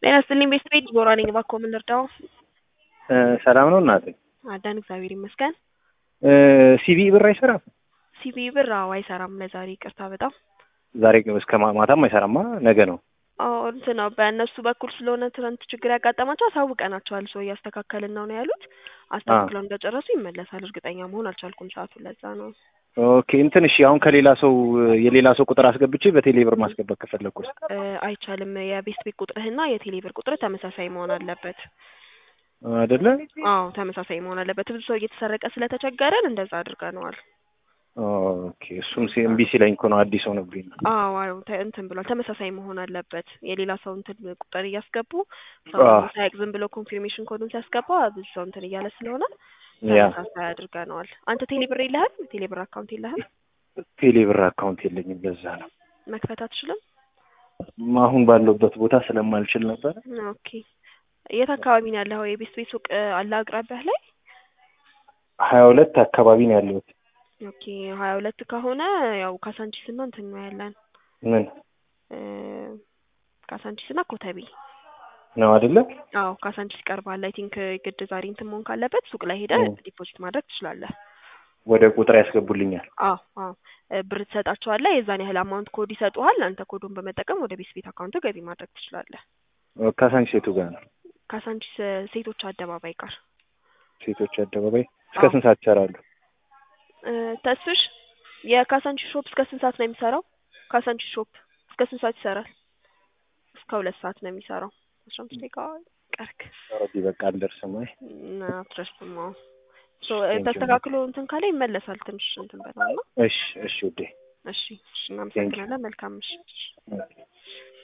ጤና ይስጥልኝ ቤት ቤት ዲቦራ ነኝ። እባክዎ ምን ልርዳው? ሰላም ነው እናቴ? አዳን እግዚአብሔር ይመስገን። ሲቪ ብር አይሰራም? ሲቢ ብር አዎ አይሰራም። ለዛሬ ይቅርታ በጣም ዛሬ እስከ ማ- ማታም አይሰራማ ነገ ነው። አዎ እንትን ነው በእነሱ በኩል ስለሆነ ትናንት ችግር ያጋጠማቸው አሳውቀናቸዋል። ሰው እያስተካከልን ነው ነው ያሉት። አስተካክለው እንደጨረሱ ይመለሳል። እርግጠኛ መሆን አልቻልኩም ሰዓቱን፣ ለዛ ነው። ኦኬ እንትን እሺ፣ አሁን ከሌላ ሰው የሌላ ሰው ቁጥር አስገብቼ በቴሌ ብር ማስገባት ከፈለግኩስ? እ አይቻልም። የቤስት ቤት ቁጥርህና የቴሌ ብር ቁጥር ተመሳሳይ መሆን አለበት። አይደለ? አዎ ተመሳሳይ መሆን አለበት። ብዙ ሰው እየተሰረቀ ስለተቸገረን እንደዛ አድርገነዋል። ኦኬ እሱም ሲ- እምቢ ሲለኝ እኮ ነው አዲስ ሆነብኝ ነው። አዎ አዎ ተ- እንትን ብሏል። ተመሳሳይ መሆን አለበት። የሌላ ሰው እንትን ቁጥር እያስገቡ ሰው አዎ። ሳያቅ ዝም ብሎ ኮንፊርሜሽን ኮዱን ሲያስገባ ብዙ ሰው እንትን እያለ ስለሆነ ያ ተመሳሳይ አድርገነዋል። አንተ ቴሌ ብር የለህም? ቴሌ ብር አካውንት የለህም? ቴሌ ብር አካውንት የለኝም፣ ለዛ ነው መክፈት አትችልም? አሁን ባለሁበት ቦታ ስለማልችል ነበር። ኦኬ የት አካባቢ ነው ያለኸው? የቤስት ቤት ሱቅ እ፣ አለ አቅራቢያህ ላይ? ሀያ ሁለት አካባቢ ነው ያለሁት። ኦኬ ሀያ ሁለት ከሆነ ያው ካሳንቺስ እና እንትን ነው ያለን ምን እ፣ ካሳንቺስ እና ኮተቤ ነው አይደለ? አዎ ካሳንቺስ ይቀርባል። አይ ቲንክ ግድ ዛሬ እንትን መሆን ካለበት ሱቅ ላይ ሄደህ እ። ዲፖዚት ማድረግ ትችላለህ። ወደ ቁጥር ያስገቡልኛል። አዎ አዎ እ፣ ብር ትሰጣቸዋለህ። የዛን ያህል አማውንት ኮድ ይሰጡሃል። አንተ ኮዱን በመጠቀም ወደ ቤት ቤት አካውንት ገቢ ማድረግ ትችላለህ። ካሳንቺስ ሴቱ ጋር ነው? ካሳንቺስ እ፣ ሴቶች አደባባይ ጋር ሴቶች አደባባይ እስከ አዎ። ስንት ሰዓት ይሰራሉ? እ፣ ተስፍሽ የካሳንቺስ ሾፕ እስከ ስንት ሰዓት ነው የሚሰራው? ካሳንቺስ ሾፕ እስከ ስንት ሰዓት ይሰራል? እስከ ሁለት ሰዓት ነው የሚሰራው። አስራ አምስት ደቂቃ ቀርክ ኦልሬዲ በቃ አልደርስም። አይ እና አትረስም። አዎ ሶ Thank you. ተስተካክሎ እንትን ካለ ይመለሳል። ትንሽ እንትን በለው እና እሺ እሺ ውዴ እሺ እሺ እናመሰግናለን። መልካም ምሽት።